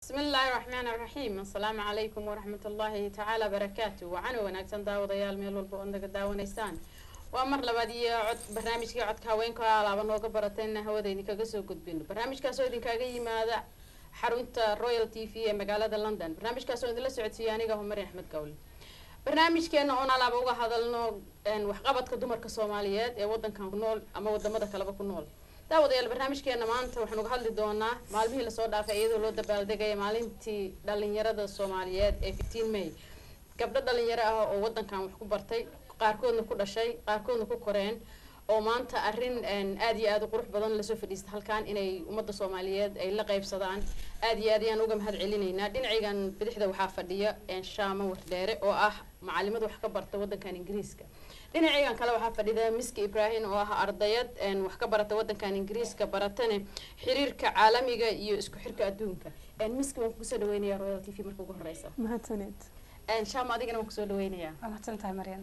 بسم الله الرحمن الرحيم السلام عليكم ورحمة الله تعالى بركاته وعنا وناكسن داود يال ميل والبو عندك داونيسان ومر لباد iyo cod barnaamijkii codka haweenka alaaba nooga barateen hawadaydi kaga soo gudbino barnaamijkaasoo idinkaga yimaada xarunta royal t v ee magaalada london barnaamijkaasoo idinla socodsiiya aniga humar axmed gawle barnaamijkeena oon alaaba uga hadalno waxqabadka dumarka soomaaliyeed ee wadankan ku nool ama wadamada kaleba ku nool daawadayaal barnaamijkeena maanta waxaan uga hadli doonaa maalmihii lasoo dhaafay iyadoo loo dabaaldegaya maalintii dhalinyarada soomaaliyeed ee fifteen may gabdho dhalinyaro ah oo wadankan wax ku bartay qaarkoodna ku dhashay qaarkoodna ku koreen oo maanta arrin aada iyo aada u qurux badan lasoo fadhiista halkan inay ummadda soomaaliyeed ay la qaybsadaan aada iyo aad ayaan uga mahad celinaynaa dhinacaygan bidixda waxaa fadhiya shaamo wardheere oo ah macalimad wax ka barta wadankan ingiriiska dhinacaygan kale waxaa fadhida miski ibrahim oo ah ardayad wax ka barata wadankan ingiriiska baratane xiriirka caalamiga iyo isku xirka adduunka miski waan kusoo dhaweynaya royal t v marka ugu horeysa mahadsaned shaamo adigana waan kusoo dhaweynayaa waa mahadsan tahay maryan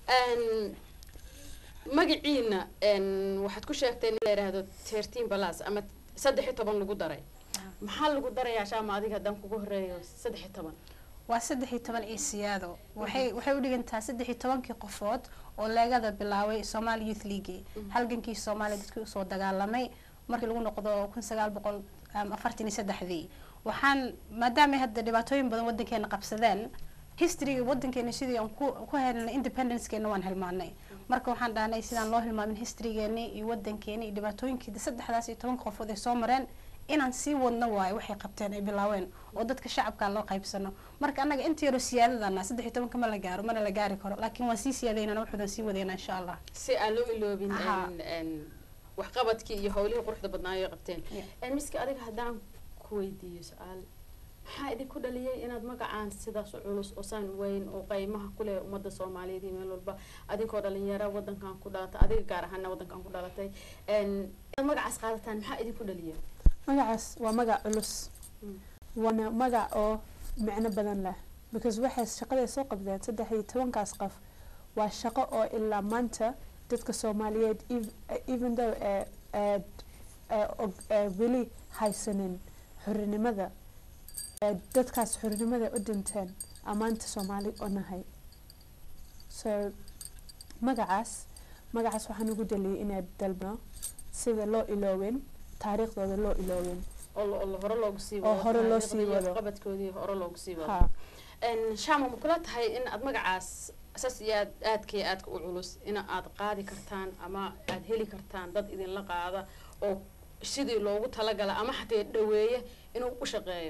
magaciina waxaad ku sheegtay in la yidhaahdo thirteen balas ama saddex iyo toban lagu daray maxaa lagu darayaa shaama adiga haddaan kugu horeeyo saddex iyo toban waa saddex iyo toban iyo siyaado waxay waxay u dhigantaa saddex iyo tobankii qofood oo leegada bilaabay somali youth league halgankii soomaaliya dadkii usoo dagaalamay markii lagu noqdo kun sagaal boqol afartan iyo saddexdii waxaan maadaamay hadda dhibaatooyin badan wadankeena qabsadeen historyga wadankeena sidii aan ku ku helnay independencekeena waan hilmaanay marka waxaan dhahnay sidaan loo hilmaamin historygeeni iyo wadankeeni iyo dhibaatooyinkii saddexdaas iyo tobanka qofood ay soo mareen inaan sii wadno waayo waxay qabteen ay bilaaween oo dadka shacabka loo qaybsano marka annaga inta yaroo siyaadadana saddex iyo tobanka ma la gaaro mana la gaari karo laakiin waan sii siyaadaynana waxuudan sii wadayna insha allah si aan loo iloobin Aha. waxqabadkii iyo howlihii quruxda badnaayo qabteen miski adiga haddaan ku weydiiyo su-aal maxaa idinku dhaliyay inaad magacaan sidaas u culus oo saan weyn oo qaymaha kuleh ummadda soomaaliyeed iyo meel walba adinkoo dhalinyaro wadankan ku dhalatay adiga gaar ahaana wadankan ku dhalatay inaad magacaas qaadataan maxaa idinku dhaliyay magacaas waa magac culus Mm. waana magac oo micno badan leh because waxay shaqaday soo qabdeen saddex iyo tobankaas qof waa shaqo oo ilaa maanta dadka soomaaliyeed ev- even though ee ee ee og- ee weli haysanin xorinimada ee dadkaas xorinimada u dhinteen amaanta soomaali oo nahay so magacaas magacaas waxaan ugu daliyay inaad dalbno sida loo iloowin taariikhdooda loo iloowin oo lo- oo lo- hore loogu sii Oo wado hore loo taariikhda sii iyo wado. waxqabadkoodii hore loogu sii wado ha shama ma kula tahay in aad magacaas saas iyo aad aadka iyo aadka u culus in aad qaadi kartaan ama aad heli kartaan dad idinla qaada oo sidii loogu talagala ama xatee dhaweeye inuu u shaqeeyo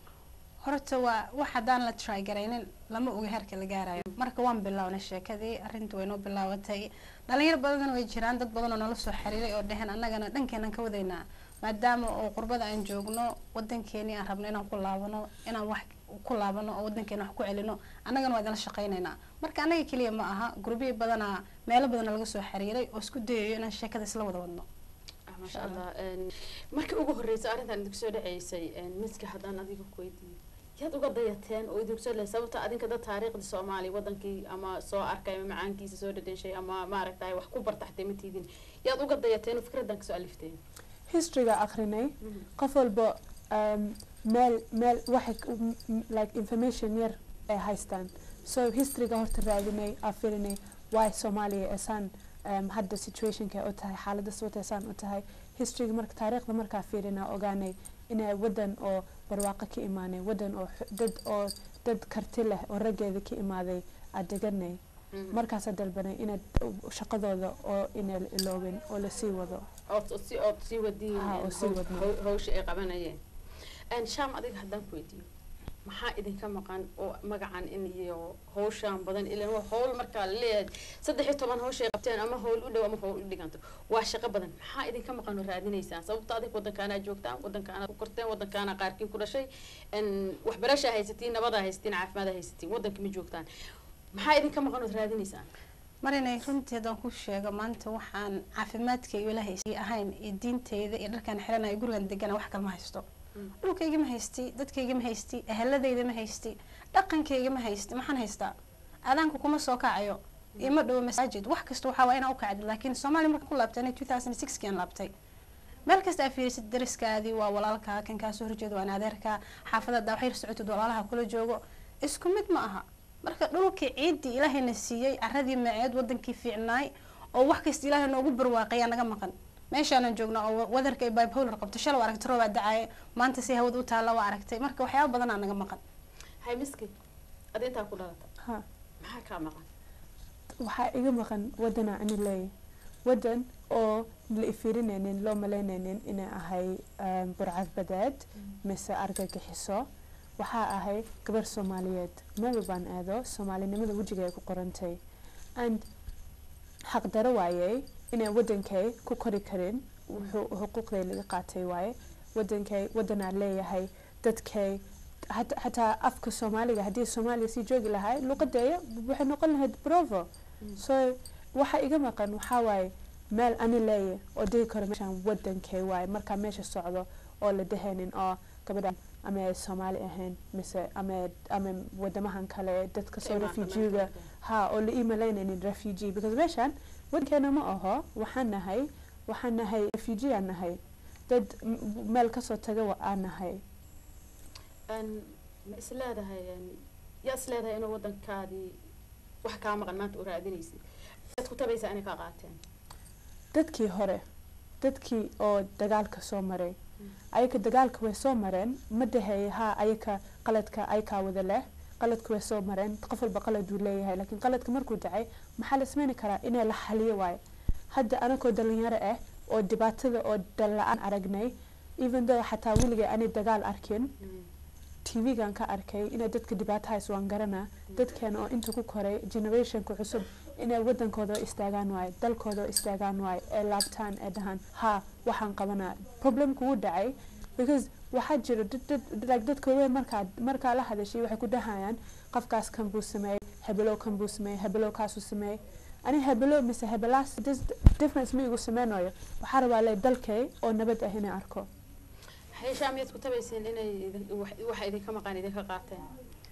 horta waa wax haddaan la try garaynin lama oga heerka la gaarayo marka waan bilownay sheekadii arrinta way noo bilaabatay dhalinyaro badan way jiraan dad badan oo nala soo xiriiray oo dheheen annagana dhankeenaan ka wadaynaa maadaama oo qurbada aan joogno wadankeeni aan rabno inaan ku laabano inaan wax ku laabano oo wadankeena wax ku celino annagana waa idinla shaqaynaynaa marka annaga keliya ma aha gurbihi badanaa meelo badana laga soo xiriiray oo isku dayayo inaan sheekada isla wada wadno Ah, maasha allah markii ugu horreysay arrintan idinku soo dhaceysay miska haddaan adiga ku weydiiyo yaad uga dayateen oo idinku soo dhaceysay sababta adinka dad taariikhda soomaaliya wadankii ama soo arkay ama macaankiisa soo dhadhenshay ama maaragtay wax ku barta xatee ma tiidin yaad uga dayateen oo fikraddan kasoo alifteen historyga akrinay qof walba um, meel meel waxay k- m- m- like information yar ay haystaan so historyga horta raadinay aa firinay why soomaaliya esaan um, hadda situationka u tahay xaalada sababta esaan u tahay historyga marka taariikhda markaa fiirinaa ogaanay inay wadan oo barwaaqo ka imaanay wadan oo xu- dad oo dad karti leh oo raggeeda ka imaaday aa deganay markaasaa dalbanay inaad shaqadooda oo inay la iloobin oo lasii wado ood ood si ood sii wadiin Ha, oo sii haw- wadno. haw- hawsha ay qabanayeen sham adiga haddaan ku weydiiyo maxaa idinka maqan oo magacan in iyo hawshaan badan ilan waa hawl markaa laleeyahay saddex iyo toban hawsha ay qabteen ama hawl u dhow ama hawl u dhiganto waa shaqo badan maxaa idinka maqan oo raadinaysaan sababta adig wadankaanaa joogtaan wadankaanaa ku korteen wadankaanaa qaarkiin ku dhashay n waxbarashaa haysatiin nabadaa haysatiin caafimaada haysatiin wadankii ma joogtaan maxaa idinka maqan ood raadinaysaan marinay runtii haddaan ku sheego maanta waxaan caafimaadkayga ilaahay sii ahayn iyo diinteyda iyo dharkaan xiranayo gurigan degana wax kale ma haysto Mm. dhulkayga ma haysti dadkayga ma haysti eheladayda ma haysti dhaqankayga ma haysti maxaan haystaa aadaanka kuma soo kacayo ima dhowo masaajid wax kasta waxaa waa inaa u kacdi laakiin soomaaliya markaan ku laabtay two thousand sixkian laabtay meel kasta aa fiirisid dariskaadii waa walaalkaa kan kaasoo horjeeda waa in adeerkaa xaafadada waxyar socotid walaalaha kula joogo isku mid ma aha marka dhulkii ciiddii ilaahayna siiyey caradii maceed wadankii fiicnaay oo wax kasta ilaahay noogu barwaaqayaa naga maqan meeshaanan joogna oo wadarka ay bipolar qabto shalay waa aragtay roobaa dacaaye maanta si hawada u taalla waa aragtay marka waxyaaba badanaa naga maqan hay miski ad intaa ku dhalata ha maxaa kaa maqan waxaa iga maqan wadanaa ani leeyahay wadan oo la ifirinaynin loo malaynaynin inay ahay um, burcad badeed mise argagixiso waxaa ahay gabar soomaaliyeed meel baan aado soomaalinimada wejiga ay ku qorantay and xaqdaro waayey inay wadankay ku kori karin wuxuu xuquuqday laga qaatay waaye wadankay wadanaa leeyahay dadkay hat- xataa afka soomaaliga haddii soomaaliya sii joogi lahay luqadeeya waxay noqon lahayd brovo so waxa iga maqan waxaa waaye meel ani leeya oo degi karo meeshaan wadankay waaye markaa meesha socdo oo la dahaynin oo gabadhan ama ay soomaali ahayn mise ama ama wadamahan kale dadka soo refujiga ha oo la ii malaynaynin refugee because meeshaan wadankeena ma aho waxaan nahay waxaan nahay refugee aan nahay dad m- meel kasoo taga wa- aan nahay Een, ma is leedahay een, yaa is leedahay inuu wadankaadii wax kaa maqan maanta u raadinaysid yaad ku tabaysaa inay kaa qaateen dadkii hore dadkii oo dagaalka soo maray ayaka dagaalka way soo mareen ma daheeye ha ayaka qaladka ayakaa wada leh qaladka way soo mareen qof walba qalad uu leeyahay laakiin qaladka markuu dhacay maxaa la sameyn karaa inay la xaliyo waayo hadda anakoo dhalinyaro ah oo dhibaatada oo dalla-aan aragnay even though xataa weligay ani dagaal arkin tv-gan ka arkay inay dadka dhibaatahays waan garanaa dadkeena oo inta ku koray generationka cusub inay wadankooda oo istaagaan waayo dalkooda oo istaagaan waayo ee laabtaan ee dhahaan ha waxaan qabanaa problemku wuu dhacay because waxaa jira dad dad like dadka weyn markaa markaa la hadashay waxay ku dhahayaan qofkaas kan buu sameeyey hebelow kan buu sameeyey hebelow kaasuu sameeyey ani hebelo mise hebelaas dis- difference ma igu sameynayo waxaa rabaa le dalkay oo nabad ah inay arko xeeshaa miyaad ku tabayseen inay idin- wax- waxa idinka maqan idinka qaateen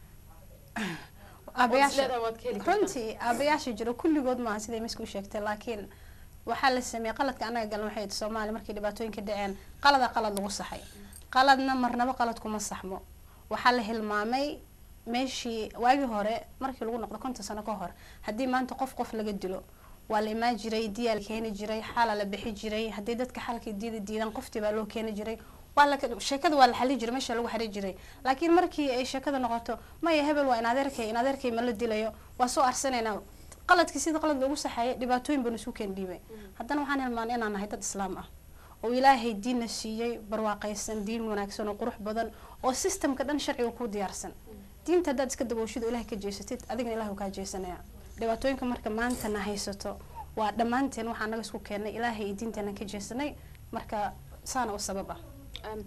Ood is aabayaasha leedahay waad ka heli kartaa. runtii aabayaasha jiro kulligood maaha siday misku sheegtay laakiin waxaa la sameeyey qaladka anaga galan waxay soomaaliya markay dhibaatooyinka dhaceen qalada qalad lagu saxay qaladna marnaba qalad kuma saxmo waxaa la hilmaamay meeshii waagii hore markii lagu noqdo konton sano ka hor haddii maanta qof qof laga dilo waa la imaan jiray diyaa la keeni jiray xaala la bixi jiray haddii dadka xalkii diida diidan qoftii baa loo keeni jiray waa la sheekada waa la xali jiray meesha lagu xari jiray laakiin markii ay sheekada noqoto maya hebel waa in adeerkay in adeerkay ma la dilayo waa soo arsanaynaa qaladkii sida qalad loogu saxeeyay dhibaatooyin banu isu keen dhiibay haddana waxaan hilmaanay inaan nahay dad islaam ah oo ilaahay diinna siiyey barwaaqaysan diin wanaagsan oo qurux badan oo systemka dhan sharciga ku diyaarsan diinta haddaad iska dabooshido ilahay ka jeesatid adigna ilahay uu kaa jeesanaya dhibaatooyinka marka maanta na haysato waa dhammaanteen waxaa naga isku keenay ilaahay iyo diinteena ka jeesanay marka saana u sabab ah Een,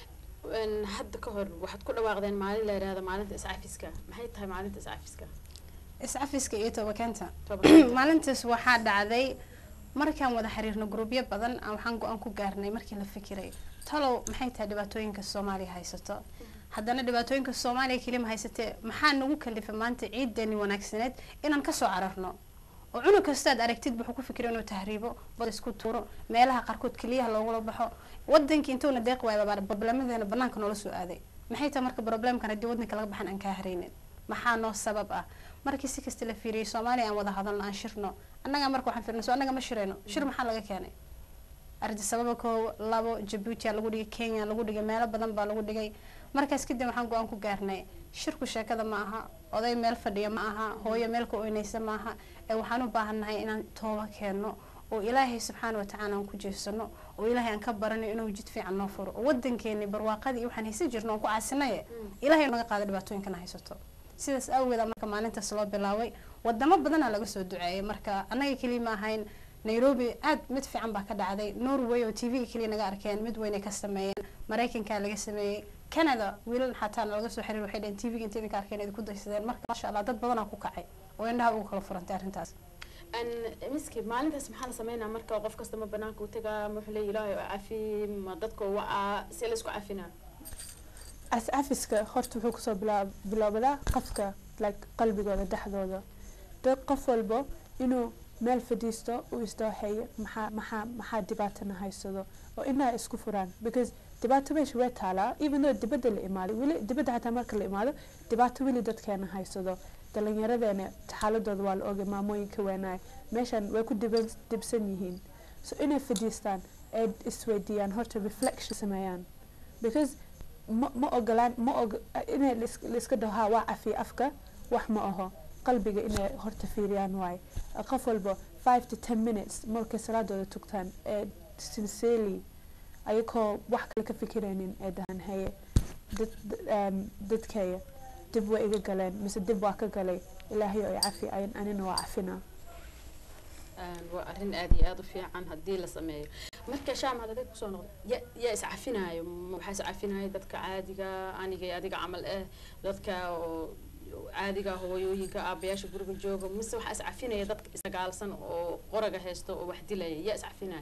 een, hadda ka hor waxaad ku dhawaaqdeen maalin la yidhaahdo maalinta iscafiska maxay tahay maalinta iscafiska iscafiska iyo tobakeenta Tobakeenta. maalintaas waxaa dhacday markaan wada xiriirno gruubyo badan aan waxaan go-aan ku gaarnay markii la fikiray talow maxay tahay dhibaatooyinka soomaaliya haysato haddana dhibaatooyinka soomaaliya kelima haysatee maxaa nagu kalifay maanta ciideeni wanaagsaneed inaan kasoo cararno oo cunug kastaad aragtid wuxuu ku fikira inuu tahriibo bad isku tuuro meelaha qaarkood keliyaha loogula baxo wadankii intuuna deeq waaya problemadeena banaanka noola soo aaday maxay tahay marka problemkan haddii wadanka laga baxan aan kaa haraynin maxaa noo sabab ah markii si kasta la fiiriyey soomaaliya aan wada hadalno aan shirno annaga marka waxaan fiirno so annaga ma shirayno shir maxaa laga keenay ardi sababa koo labo jabuuti aa lagu dhigay kenya lagu dhigay meelo badan baa lagu dhigay markaas kadib waxaan go-aan ku gaarnay shirku sheekada ma aha oday meel fadhiya ma aha hooyo meel ka oynaysa ma aha ee waxaan u baahannahay inaan tooba keenno oo ilaahay subxaana watacaala aan ku jeesano oo ilaahay aan ka baranayo inuu jid fiican noo furo oo wadankeeni barwaaqadii iyo waxaan haysan jirno oon ku caasinaye ilaahay naga qaada dhibaatooyinkana haysato sidaas awgeed aa marka maalintaas loo bilaabay wadamo badanaa laga soo duceeyay marka annaga keliya ma ahayn nairobi aad mid fiican baa ka dhacday norway oo t v-ga keliya naga arkeen mid weynay ka sameeyeen maraykankaa laga sameeyey canada wiilal xataa laga soo xiriir waxay dhaheen t v-ga inta idinka arkeen idinku daysadeen marka maasha allah dad badanaa ku kacay oo indhaha ugu kala furantay arrintaas Een, miski maalintaas maxaa la sameynaa marka qof kasta ma banaanka u tagaa ma wuxuu leeyahay ilaahay oo cafi ma dadka waa si la isku cafinaa as-cafiska horta wuxuu kusoo bilaa- bilowdaa qofka like qalbigooda dhexdooda dad qof walbo inuu meel fadhiisto u isdooxeeyo maxaa maxaa maxaa dhibaatana haysado oo inaa isku furaan because dhibaato meesha way taalaa even though dibadda la imaado weli dibadda xataa marka la imaado dhibaato weli dadkeena haysado dhalinyaradeena xaaladooda waa la ogay maamooyinka weenaay meeshan way ku diban dibsan yihiin so inay fadhiistaan ee isweydiiyaan horta reflection sameeyaan because ma ma ogolaan ma og inay lais- laiska dhaho ha waa cafiya afka wax ma aho qalbiga inay horta fiiriyaan waaye qof walba five to ten minutes markay salaadooda tugtaan ee sincerely ayagoo wax kale ka fikiraynin ee dhahan haye dad um, dadkeeya dib way iga galeen mise dib waa ka galay ilaahay ay cafi ayan anina waa cafinaa Een, waa arrin aad iyo aad u fiican haddii la sameeyo marka shaam had adig kusoo noqdo ya yaa iscafinaayo Ma waxaa iscafinaayo dadka caadiga aniga iyo adiga camal eh dadka oo caadiga hooyooyinka aabayaasha guriga jooga mise waxaa iscafinaya dadka isdagaalsan oo qoraga haysto oo wax dilaya yaa iscafinaayo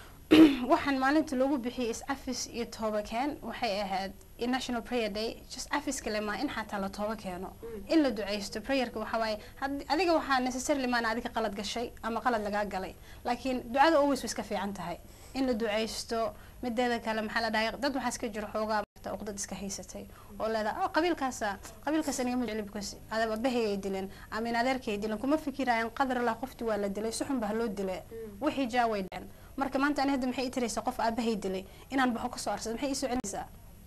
waxaan maalinta loogu bixiyay is-cafis iyo tooba keen waxay ahayd in national prayer day just cafiska lemaa in xataa la tooba keeno in la duceysto prayerka waxaa waaye had- adiga waxaa necessarily maana adiga qalad gashay ama qalad lagaa galay laakiin ducada always way iska fiican tahay in la duceysto mideeda kale maxaa la dhahay dad waxaa iska jiro xoogaa maaragta uqdad iska haysatay oo leedahay oh qabiilkaasa qabiilkaas aniga ma jecli because adaba bahayay dileen ama in adeerkay dileen kuma fikirayaan qadar lah qofti waa la dilay si xun baa loo dilay wixii jaa way dhaceen marka maanta ani hadda maxay ii tiraysaa qof aabahay dilay inaan baxo kasoo arsado maxay ii soo celinaysaa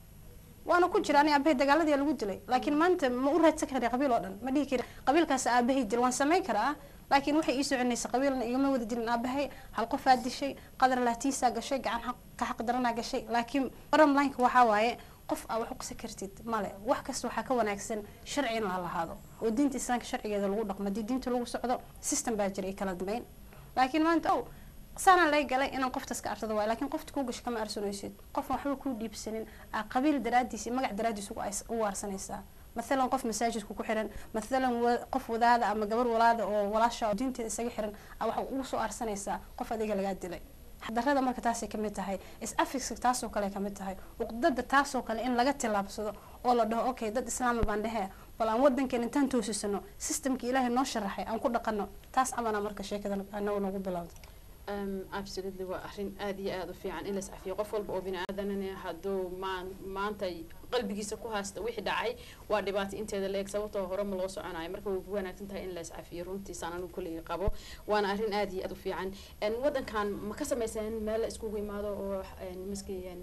waana ku jira ani aabahay dagaaladii lagu dilay laakiin maanta ma u raadsan kara qabiil oo dhan ma dhihi kari qabiilkaas aabahay dil waan samayn karaa laakiin waxay ii soo celinaysaa qabiilna igama wada dilin aabahay hal qofaa dishay qadar laatiisaa gashay gacan xaq- ka xaq daranaa gashay laakiin bottom lineka waxaa waaye qof aa wax u qisa kartid male wax kasta waxaa ka wanaagsan sharci in la lahaado oo diinta islaamka sharcigeeda lagu dhaqmo haddii diinta lagu socdo system baa jira ay kala dambeyn laakiin maanta ow saanaan lay galay inaan qoftaas ka arsado waay laakiin qofta kuu gasho kama arsanaysid qofan waxba kuu dhiibsanin aa qabiil daraadiis iyo magac daraadiis ugu ais- u waarsanaysaa mathalan qof masaajidku ku xiran mathalan wa- qof wadaada ama gabar walaada oo walaasha oo diinteeda isaga xiran aa waxa ugu soo arsanaysaa qof adiga lagaa dilay darada marka taasay kamid tahay is-afiska taasoo kale kamid tahay uqdada taasoo kale in laga tilaabsado oo la dhaho okay dad islaama baan dhehe bal aan wadankan intaan toosisano systemkii ilaahay noo sharaxay aan ku dhaqano taas amana marka sheekada anagu nagu bilowda Um, absolutely waa arrin aad iyo aad u fiican in la iscafiyo qof walba oo bini aadanana hadduu maan maanta qalbigiisa ku haysta wixii dhacay waa dhibaato inteeda la eg sababtoo hore ma loo soconayo marka way ku wanaagsan tahay in la iscafiyo runtiisaan anigu kulligii qabo waana arrin aad iyo aad u fiican En, wadankan ma ka samayseen meel la iskugu imaado oo en, miski en,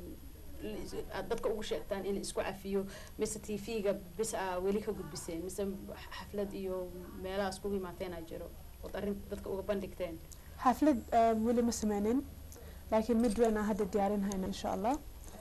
li- aad dadka ugu sheegtaan in la isku cafiyo mise t v-ga bis aa weli ka gudbiseen mise xaflad iyo meelaha iskugu imaateenaa jiro ood arrin dadka uga bandhigteen xaflad um, weli ma sameynin laakiin mid weyn aan hadda diyaarinhayna insha allah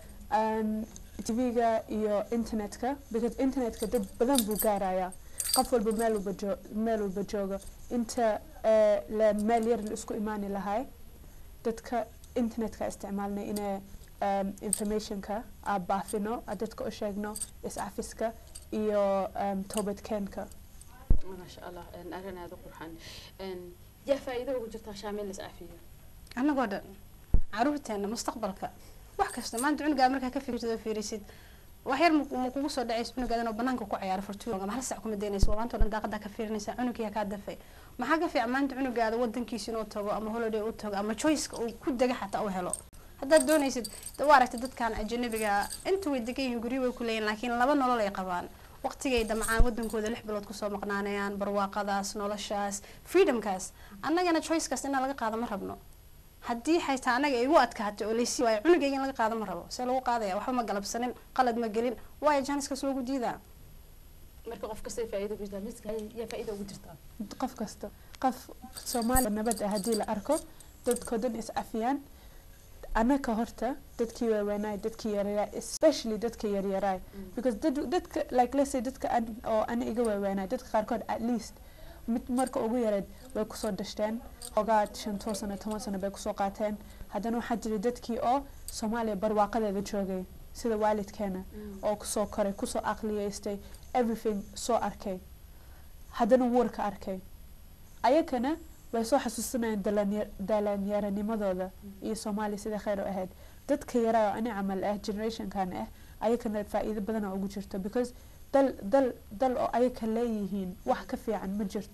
um, tv-ga iyo internetka because internetka dad badan buu gaarayaa qof walba meel walba joo meel walba jooga inta eh, la meel yar la isku imaani lahay dadka internetka isticmaalnay inay um, informationka aa baafino aa dadka u sheegno iscafiska iyo um, toobadkeenka maasha allah en, arrin aada u qurxan En, yaa faa'iido ugu jirtaa shaamil la iscafiyo annagoo dhan caruurteena mustaqbalka wax kasta maanta cunugaa markaa ka fikirtid oo fiirisid wax yar ma- ma kugu soo dhacaysa cunugaada inuu banaanka ku ciyaaro fortuun ama hal sac kuma daynaysa waa maanta oo dhan daaqadaa ka fiirinaysa cunugiyaa kaa dafay maxaa ka fiican maanta cunugaada wadankiisa inuu tago ama holiday u tago ama choiceka uu ku dega xataa u helo haddaad doonaysid de waa aragtay dadkan ajanabiga inta way degan yihiin guryo way ku leeyihin laakiin laba nolol ay qabaan waqtigay damcaan wadankooda lix bilood kusoo maqnaanayaan barwaaqadaas noloshaas freedomkaas annagana choicekaas inaa laga qaado ma rabno haddii xaytaa anaga igu adkaatay oo laysi waayo cunugayga in laga qaado ma rabo see lagu qaadaya waxba ma galabsanin qalad ma gelin waayo janiskaas loogu diidaa marka qof kastay faa'iido ugu jirtaa miska yaa faa'iido ugu jirtaa qof kasta qof soomaaliya nabad ah haddii la arko dadkoo dhan is cafiyaan anaka horta dadkii waaweynaay dadkii yaryaraay especially dadka yaryaraay because dad dadka like let's say dadka an, oo ana iga waaweynaay dadka qaarkood at least mid marka ugu yareed way kusoo dhashteen ogaa shantoo sano toban sano bay kusoo qaateen haddana waxaa jiray dadkii oo soomaaliya barwaaqadeeda joogay sida waalidkeena oo kusoo koray kusoo aqliyeystay everything soo arkay haddana wuurka arkay ayagana way soo xasuusanayaan dalanya- dhallinyaranimadooda iyo soomaaliya sida kheyr u ahayd dadka yaraa oo ani camal ah generationkan ah ayagana faa'iido badana ugu jirto because dal dal dal oo ayaga leeyihiin wax ka fiican ma jirto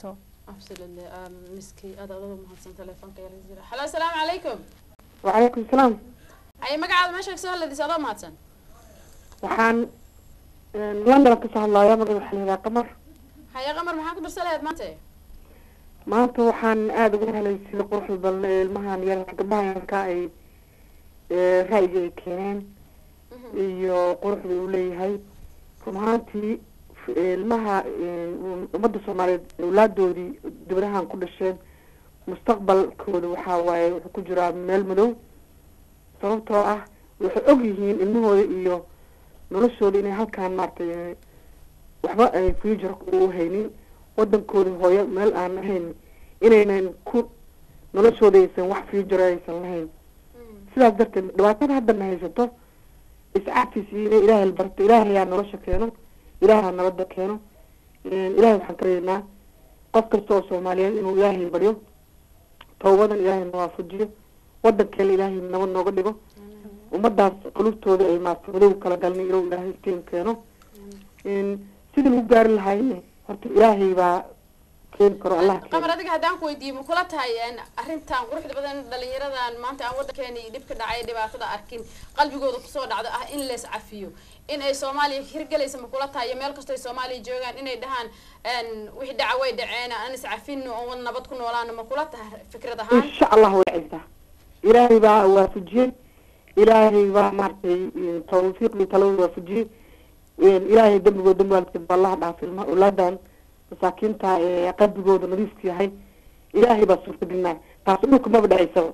absolutely um, miski aad aad ugu mahadsan telefoonka yar jira halo asalaamu calaykum وعليكم السلام ay magacaada meesha kasoo hadladis adoo mahadsan waxaan london ka soo hadlayaa magaca waxaa layihaha qamar haya qamar maxaa ku darsa lahayd maanta maanta waxaan aada uga helay sida quruxda badan ee ilmahan yar gabdhaha yarka ay ee, ra'yiga ay keeneen iyo quruxda uu leeyahay run ahaantii f- ilmaha ee, ummadda soomaaliyeed awlaadoodii dibadahan ku dhasheen mustaqbalkooda waxaa waaye wuxuu ku jiraa meel madow sababtoo ah waxay og yihiin ilmahooda iyo noloshooda inay halkaan maaragtay ee, waxba ay future u haynin wadankooda hooyo meel aan ahayn inaynan ku noloshooda aysan wax future aysan lahayn sidaas darteed dhibaatada haddana haysato iscaafis iyo inay ilaahay la barto ilaahay yaa nolosha keeno ilaaha nabadda keeno ilaahay waxaan ka rajaynaa qof kasta oo soomaaliyeed inuu ilaahay baryo tawbadan ilaahay na waafajiyo wadankeena ilaahay nabad nooga dhigo ummadaas qulubtooda ay maarta madow kala galnay inuu ilaahay iftiin keeno sidii lagu gaari lahayne horta ilaahay baa keeni karo allah qamar keeno adiga haddaan ku weydiiyo ma kula tahay een, arrintan quruxda badan dhalinyaradan maanta aan wadankeena iyo dhibka dhacay dhibaatada arkin qalbigooda kusoo dhacdo ah in lees cafiyo in ay soomaaliya hirgelaysa ma kula tahay iyo meel kastoo ay soomaaliya joogaan inay dhahaan een, wixii dhaca way dhaceen aan is cafino oon wada nabad ku noolaano ma kula tahay fikrad ahaan insha allah way cisaa ilaahay baa waafajiyey ilaahay baa maaragtay tawfiiqdii talada waafajiyey ilaahay dembigooda dembi waalidkeed baa allaha dhaaf ilma awlaadan masaakiinta ee qalbigooda nadiifku yahay ilaahay baa suurtagelinaya taas dhulka maba dhacaysaba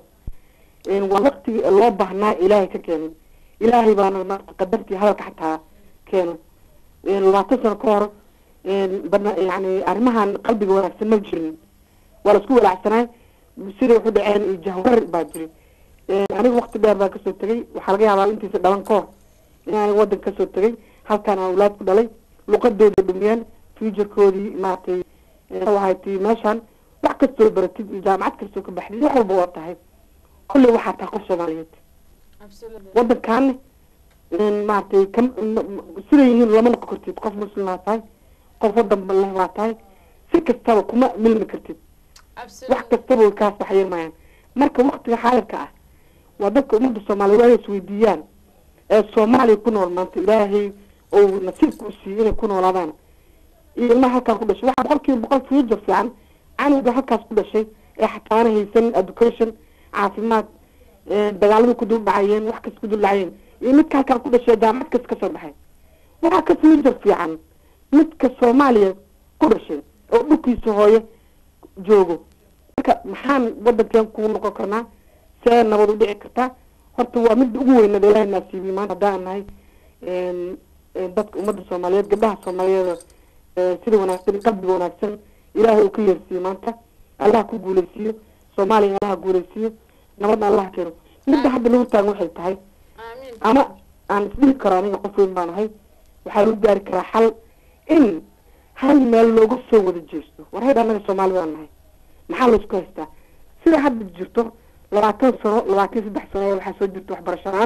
waa waqtigii loo baahnaa ilaahay ka keenay ilaahay baana maarata qadartii hadalka xataa keeno labaatan sano ka hor bana yani arrimahan qalbiga wanaagsan ma jirin waa la isku walaacsanay sida wuxu dhaceen iyo jahwarar baa jiri aniga waqti dheer baa kasoo tegay waxaa laga yaabaa intiisa dhalan ka hor in aniga wadan kasoo tegay halkaan aan awlaad ku dhalay luqadooda dhumiyeen futurekoodii maaragtay waxay tii meeshaan wax kastoo baratid iyo jaamacad kastoo ka baxdid wax walba waa tahay kolley waxaa tahay qof soomaaliyeed absolutely wadankaana maaragtay kam siday yihiin lama noqon kartid qof muslimaa tahay qof wadan leh waa tahay si kastaba kuma milmi kartid wax absolutely kastaba way kaa saxyeelmayaan marka waktiga xaadirka ah waa dadka ummadda soomaaliyeed waa inay isweydiiyaan ee soomaaliya ku nool maanta ilaahay ou nasiibka u siiyey inay ku noolaadaan iyo ilmaha halkaan ku dhashay waxaa boqol kiiba boqol future fiican canuga halkaas ku dhashay ee xataana haysan education caafimaad dagaaladii ku dul dhacayeen wax kas ku dul dhacayeen iyo midka halkaan ku dhashay jaamacad kas kasoo baxay waxaa ka future fiican midka soomaaliya ku dhashay oo dhulkiisa hooye joogo marka maxaan wadankeen ku noqon karnaa see nabad u dhici kartaa horta waa midda ugu weynada ilaahay naasiibiyey maanta haddaan nahay een, een, dadka ummadda soomaaliyeed gabdhaha soomaaliyeed ee, sida wanaagsan qalbiga wanaagsan ilaahay uu ka yeersiiyo maanta allah ku guuleysiiyo soomaaliya allah guuleysiiyo nabadna allah keeno midda hadda lagu taagan waxay tahay aamin ama aan isdhihi karo aniga qof weyn baan ahay waxaa lagu gaari karaa xal in hal meel looga soo wada jeesto war hayd annaga soomaali baan nahay maxaa laysku haystaa sida hadda jirto labaatan sano labaatan iyo saddex sano waxaa soo jirta waxbarasho la-aan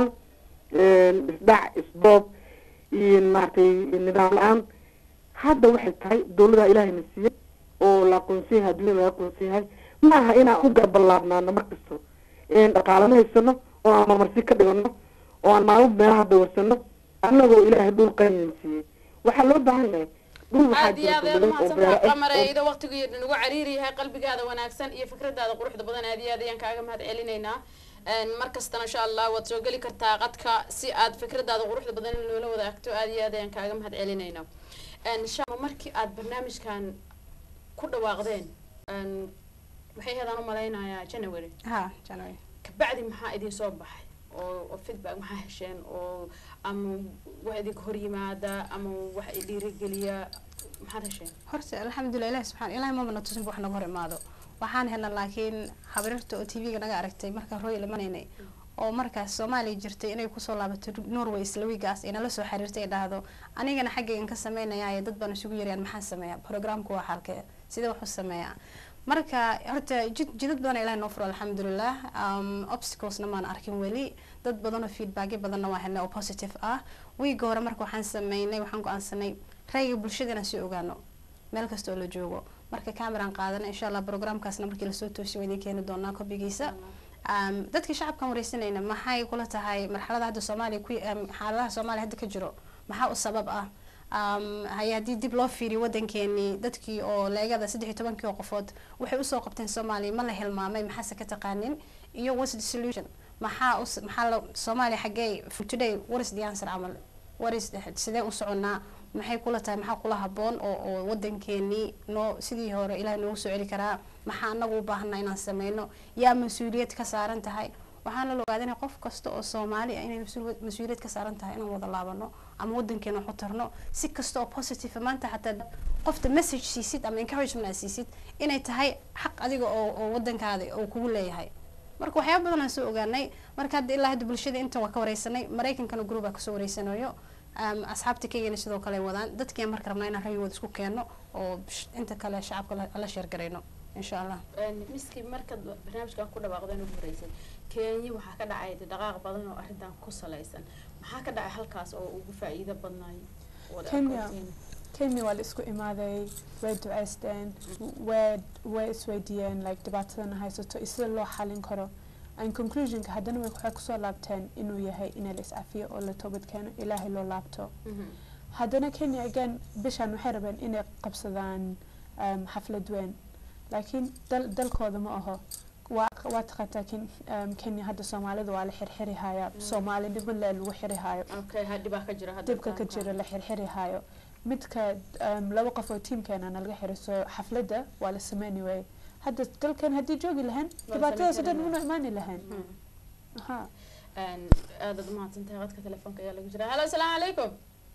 isdhac isboob iyo maaragtay nidaam la-aan hadda waxay tahay dawlada ilaahayna siiyey oo la aqoonsan yahay adduunyada laga aqoonsan yahay ma aha inaan u garballaabnaano mar kasto dhaqaalama haysano oo aan marmarsi ka dhigano oo aan maalmo meelaha dawarsano annagoo ilaahay dhul qanin siiyey waxaa loo baahan yahay dhul waxaa aad iyo jira aad ayaad dawlad oo umahadsantaha beero ah qamare oo iyadoo waqtigu nagu cariiri yahay qalbigaada wanaagsan iyo fikradaada quruxda badan aad iyo aad ayaan kaaga mahad celinaynaa Een, mar kastana insha allah waad soo geli kartaa qadka si aad fikradaada quruxda badan in loola wadaagto aad iyo aad ayaan kaaga mahad celinaynaa Een, shama markii aad barnaamijkan ku dhawaaqdeen een, waxay ahaydaan umalaynayaa january ha january kabacdi maxaa idin soo baxay oo oo feedback maxaa hesheen oo ama wax idinka hor yimaada ama wax i dhiirigeliya maxaad hesheen horta alxamdulilah ilahi subxaan ilahi mamana tusinba wax naga hor imaado waxaan helna laakiin habarirta oo tv-ga naga aragtay markaan royal imanaynay oo markaas soomaaliya jirtay inay kusoo laabato norway isla wiigaas ay nala soo xiriirtay ay dhahdo anigana xaggaygan ka sameynaya dad baan isugu yarayaan maxaan sameeyaa programku waa xalkee sidee wax u sameeyaa marka horta jid jidad badan ilahi noo furo alxamdulilah um, obstaclesna maan arkin weli dad badan oo feedbackyo badanna waa helnay oo positive ah wiiga hore marka waxaan sameynay waxaan go-aansanay rayga bulshada inaan sii ogaano meel kasta oo la joogo marka cameraan qaadana insha allah programkaasna markii lasoo toosiyo waa idiin keeni doonaa kobigiisa Um, dadka shacabkan wareysanayna maxay kula tahay marxalada hadda soomaaliya ku um, xaaladaha soomaaliya hadda ka jiro maxaa u sabab ah um, haye haddii dib loo fiiriyo wadankeenii dadkii oo leegada saddex iyo tobankii oo qofood waxay usoo qabteen soomaaliya ma la hilmaamay maxaase ka taqaanin iyo what's the solution maxaa us- maxaa la soomaaliya xaggee for today what is the answer camal what is sidee u soconaa maxay kula tahay maxaa kula haboon oo oo wadankeenii noo sidii hore ilaah noogu soo celi karaa maxaa anagu u baahanaa inaan sameyno yaa mas-uuliyad ka saaran tahay waxaana la ogaadanaya qof kasta oo soomaali ah inay mas-uul- mas-uuliyad ka saaran tahay inaan wada laabano ama wadankeena wax u tarno si kasta oo positive maanta xataa qofta message siisid ama encouragement aad siisid inay tahay xaq adiga oo oo wadankaada oo kugu leeyahay marka waxyaaba badan aan soo ogaanay marka hadda ilaa hadda bulshada intan waa ka wareysanay maraykankana group aa kasoo wareysanayo um, asxaabta keygana sidoo kale ay wadaan dadkiiaan marka rabnaa inaan rayigooda isku keeno oo sh- inta kale shacabka la- la sheergarayno insha allah miski markaad barnaamijkan ku dhawaaqdeen ugu horeysay kenya waxaa ka dhacay dhaqaaq badan oo arrintan ku salaysan maxaa ka dhacay halkaas oo ugu faa'iido badnaay wada Kenya. aqoontiin? kenya waa la isku imaaday way duceysteen way way isweydiiyeen like dhibaatadana haysato iyo sida loo xalin karo and conclusionka haddana way- waxay kusoo laabteen inuu yahay in la iscafiyo oo la toobad keeno ilaahay loo laabto Mhm. haddana kenya again bishan waxay rabeen inay qabsadaan um, xaflad weyn laakiin dal dalkooda ma aho waa waa taqaantaa ken, um, kenya hadda soomaalida waa la xirxiri haya soomaalinimo le lagu xiri hayo okay ha dhibaa ka jira hadda dibka ka halkan. jira la xirxiri hayo midka um, laba qof oo tiimkeena nalaga xiro so xafladda waa la sameyni waayey hadda dalkan haddii joogi lahayn Waa dhibaatadaas oo dhan samayn una imaani lahayn Mhm. aha Een, aadaad umahadsantahay qadka telefoonka ayaa lagu jira halo asalaamu calaykum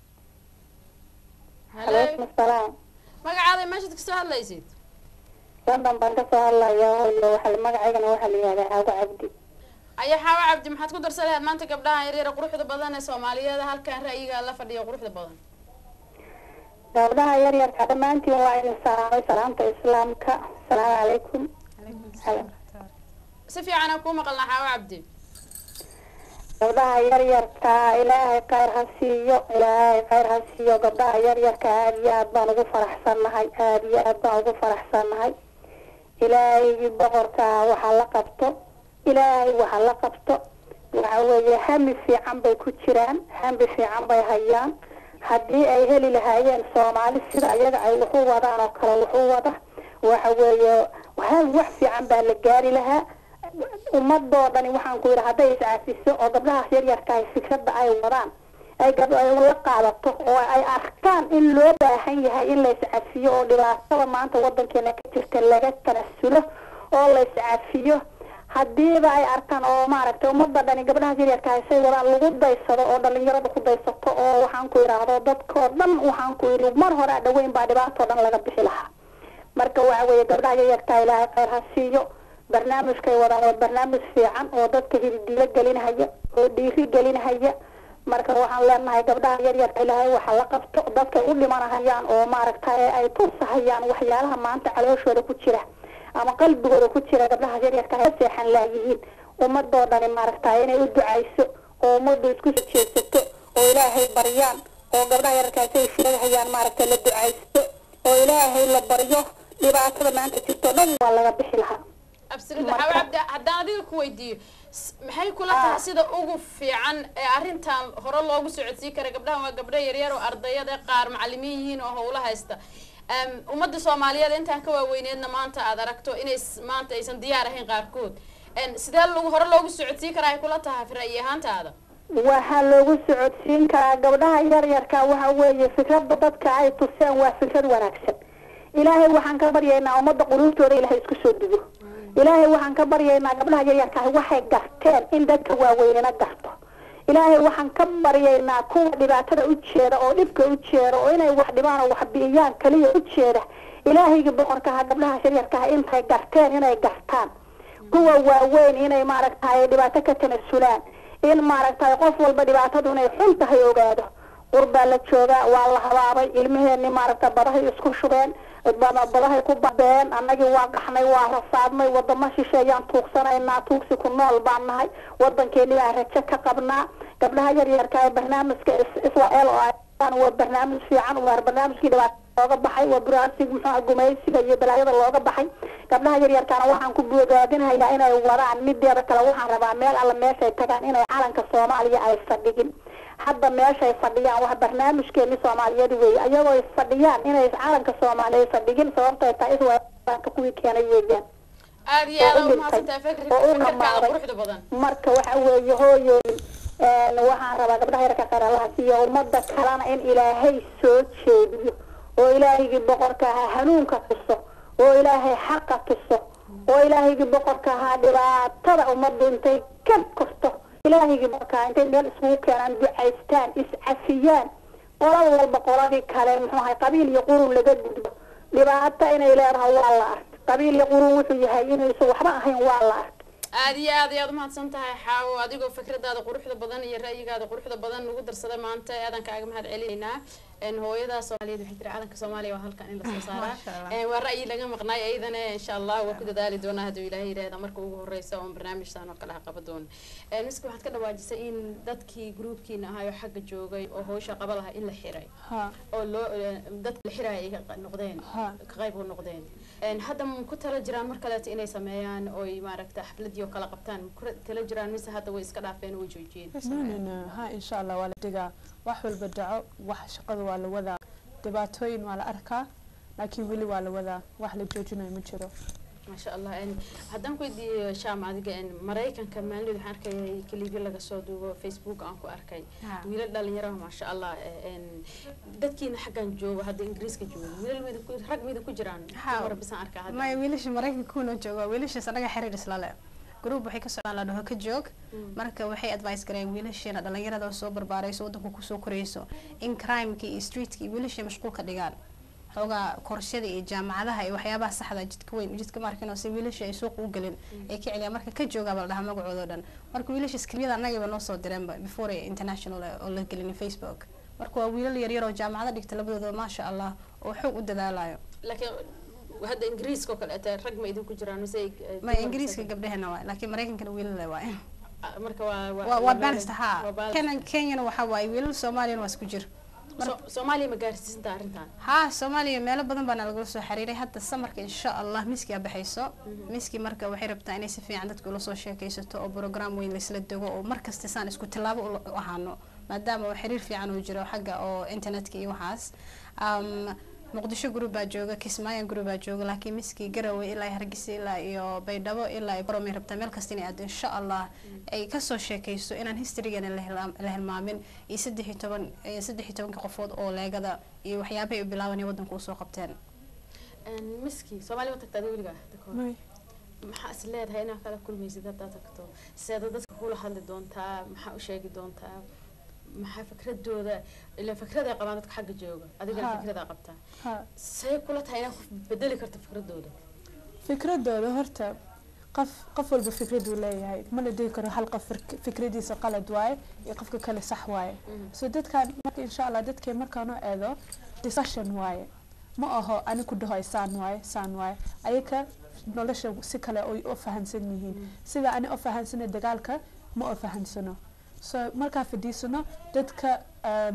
calaykum asalaam magacaada meeshaad kasoo hadlaysid london baan kasoo hadlayaa iyo waxa magacaygana waxaa la yihahdaa caago cabdi ayaa xaawa cabdi maxaad ku darsan lahayd maanta gabdhaha yaryara quruxda badan ee soomaaliyeed halkan ra'yiga la fadhiya quruxda badan gabdhaha yaryarka dhammaantiin waa idin salaamay salaamta islaamka asalaamu calaykum si fiican aan kuu maqalnaa xaawa cabdi gabdhaha yaryarka ilaahay khayr ha siiyo ilaahay khayr ha siiyo gabdhaha yaryarka aada iyo aad baan ugu faraxsannahay aada iyo aad baan ugu faraxsannahay ilaahay boqorka waxa la qabto ilaahay waxa la qabto waxa weeye hami fiican bay ku jiraan hami fiican bay hayaan haddii ay heli lahaayeen soomaali sida iyaga ay wax u wadaan oo kale wax u wada waxa weeye ha- wax fiican baa la gaari lahaa ummadoo dhani waxaan ku yidhi hadday iscafiso oo gabdhahaas yaryarka ay fikradda ay wadaan ay gab ay la qaadato oo ay arkaan in loo baahan yahay in la iscafiyo oo dhibaatada maanta wadankeena ka jirta laga tanasulo oo la iscafiyo hadiiba ay arkaan oo maaragtay ummadda dhani gabdhahaas yaryarka ah say wadaan lagu daysado oo dhalinyarada ku daysato oo waxaan ku idhaahdo dadkoo dhan waxaan ku yidhi mar hore a dhaweyn baa dhibaatoo dhan laga bixi lahaa marka waxa weeye gabdhaha yaryarka ilaahay khayr ha siiyo barnaamijkay wadaan waa barnaamij fiican oo dadka hididiilo gelinhaya oo dhiiri gelinhaya marka waxaan leenahay gabdhaha yaryarka ilaahay waxa la qabto dadkay u dhimanahayaan oo maaragtay ay tusahayaan waxyaalaha maanta calooshooda ku jira ama qalbigooda ku jira gabdhaha yaryarka ay seexan laayihiin ummadoo dhani maaragtay inay u ducayso oo ummaddu isku soo jeedsato oo ilaahay baryaan oo gabdhaha yararkaasi ay sheegahayaan maaragtay la ducaysto oo ilaahay la baryo dhibaatada maanta jirto dhan waa laga bixi lahaa absolutely Marka- xaawa cabdi haddaan adiga ku weydiiyo s- maxay kula tahay sida ugu fiican ee arrintan hore loogu socodsiin kara gabdhahan waa gabdho yaryar oo ardayada qaar macalimiin yihiin oo howlo haysta Em, ummadda soomaaliyeed intaan ka waaweyneedna maanta aad aragto inay s- maanta aysan diyaar ahayn qaarkood En, sidee lagu hore loogu socodsiin karaa ay kula tahay ra'yi ahaantaada waxaa loogu socodsiin karaa gabdhaha yaryarka waxa weeye fikradda dadka ay tuseen waa fikrad wanaagsan ilaahay waxaan ka baryaynaa ummadda quluubtooda ilaahay isku soo dugo ilaahay waxaan ka baryaynaa gabdhaha yaryarka ah waxay garteen in dadka waaweynena garto ilaahay waxaan ka baryaynaa kuwa dhibaatada u jeeda oo dhibka u jeeda oo inay wax dhibaan oo wax bi'iyaan kaliya u jeeda ilaahayga boqorkaha gabdhaha yaryarkaha intay garteen inay gartaan kuwa waaweyn inay maaragtay dhibaato ka tanasulaan in maaragtay qof walba dhibaatadu inay xun tahay ogaado qurbaa la joogaa waa la habaabay ilmaheenni maaragta badahay isku shubeen bada- badahay ku babeen annagii waa qaxnay waa rasaadnay wadamo shisheeyaan tuugsanaynaa tuugsi ku nool baan nahay wadankeeni baan rajo ka qabnaa gabdhaha yaryarka ee barnaamijka is- israel oo ay waa barnaamij fiican waa barnaamijkii dhibaat looga baxay waa buraasig muxuu gumaysiga iyo balaayada looga baxay gabdhaha yaryarkaana waxaan ku bogaadinhayaa inay wadaan mideeda kale waxaan rabaa meel alla meeshay tagaan inay calanka soomaaliya ay fadhigin hadda meeshay fadhiyaan wax barnaamijkeeni soomaaliyeed weeye ayagoo is fadhiyaan inay calanka soomaaliya fadhigin sababtay tahay iswaanka kuwii keenay weeyaan aada iyo aada oo u u mahadsantahay dhintay, fikirka oo u fikirkaada dhammaaday. quruxda badan marka waxa weeye hooyooyin een, waxaan rabaa gabdhaha yarka qaralaha iyo ummada kalena in ilaahay soo jeediyo oo ilaahigii boqorka ahaa hanuunka tuso oo ilaahay xaqa tuso oo ilaahigii boqorka ahaa dhibaatada ummaddu intay ka korto ilaahigii boqorka ahaa intay meel iskugu keenaan ducaystaan iscafiyaan qolada walba qoladii kale muxuu ahay qabiil iyo qurun laga gudbo dhibaato inay leedahay waa la arkay qabiil iyo qurun wuxuu yahay inuusan waxba ahayn waa la arkay aada iyo aad ayaad umahadsan tahay xaawo adigoo fikradaada quruxda badan iyo ra'yigaada quruxda badan nagu darsaday maanta aadan kaaga mahad celinaynaa een hooyada soomaaliyeed waxay tiri calanka soomaaliya waa halkan in lasoo saaraa Masha Allah. Een waa ra'yi laga maqnaay ayadana insha allah waa ku dadaali doonaa hadduu ilaahay yidhaahda marka ugu horeysa oon barnaamijtan oo kale ha qaban doono Een miski waxaad ka dhawaajisay in dadkii gruubkiina ahaa oo xagga joogay oo howsha qaba lahaa in la xiray ha oo loo dadka la xiraya ay ka noqdeen Ha. ka qayb u noqdeen Een, hadda ma ku tala jiraan mar kaleeto inay sameeyaan oy maaragta xafladii oo kale qabtaan ma ku tala jiraan mise hadda way iska dhaafeen oo way joojiyeen no no no ha insha allah waa la dhigaa wax walba dhaco wax shaqada waa la wadaa dhibaatooyin waa la arkaa laakiin weli waa la wadaa wax la joojinayo ma jiro maasha allah Een, haddaan ku weydiiyo shaam adiga een, maraykanka maalin waxaan arkayay kaliibyo laga soo duubo facebook aan ku arkay Ha. wiilal dhalinyaro maasha allah een, dadkiina xaggan joogo hadda ingiriiska joogo wiilal mida ku rag mida ku jiraan Ha. dumar bisaan arkaa hadda maya wiilasha maraykanka kuna jooga wiilashaas anaga xiriir isla leh group waxay ka socdaan la dhaho ka joog Mm. marka waxay advice gareen wiilasheena dhalinyarada oo soo barbaarayso wadanka kusoo korayso in crimeka iyo streetka iyo wiilashay mashquul ka dhigaan xoogaa korshada iyo jaamacadaha iyo waxyaabaha saxda jidka weyn jidka markino si wiilasha ay suuqa u gelin ay ka celiyaan marka ka joogaaba la dhahaa magacooda o dhan marka wiilasha skriyada annagaba noo soo direenba before ay international oo la gelin facebook marka waa wiilal yaryar oo jaamacado dhigta labadooda maasha allah oo xoog u dadaalayo laakiin hadda ingiriiska oo kale ata rag ma idinku jiraan mise ay- ay ma dumar ingiriiska mise- gabdhahena waay laakiin maraykankana wiilale waay Ah, marka waa waa waa balance waa ha balance. kenan kenyana waxaa waaye wiilal soomaaliyana waa isku jir So- soomaaliya ma gaarsiisanta arrintan ha soomaaliya meelo badan baana lagula soo xiriiray hadda samarka insha allah miski aa baxayso miski marka waxay rabtaa inay si fiican dadka ula soo sheekaysato oo program weyn laysla dego oo markasta saan isku tilaabo ula- u ahaano maadaama oo xiriir fiican uu jiro xagga oo internetka iyo waxaas um, muqdisho group baa jooga kismaayan group baa jooga laakiin miski garowe ilaa iyo hargeysa ilaa iyo baydhabo ilaa iyo boromay rabtaa meel kasta inay aado insha allah ay kasoo sheekayso inaan historygeena la hilmaam- la hilmaamin iyo saddex iyo toban iyo saddex iyo tobanka qofood oo leegada iyo waxyaabahay u bilaabanay wadanka usoo qabteen Een, miski soomaaliya ma tagta adiga weligaa dadka hore? may maxaa is leedahay inaad kala kulmaysid haddaad tagto seeda dadka kula hadli doontaa maxaa u sheegi doontaa maxaa fikradooda ila fikraday qabaan dadka xagga jooga adigana Ha. fikradaa qabtaa ha say kula tahay inaad ku bedeli karto fikradooda fikradooda horta qof qof walba fikraduu leeyahay ma la dhihi karo hal qof fik- fikradiisa qalad waaye iyo qofka kale sax waaye so dadkaan marka insha allah dadkay markaan u eedo discussion waaye ma aho ani ku dhahoy saan waaye saan waaye ayaka nolosha si kale ay u fahansan yihiin sida ani u fahansana dagaalka ma u fahansano so markaa fadhiisano dadka um,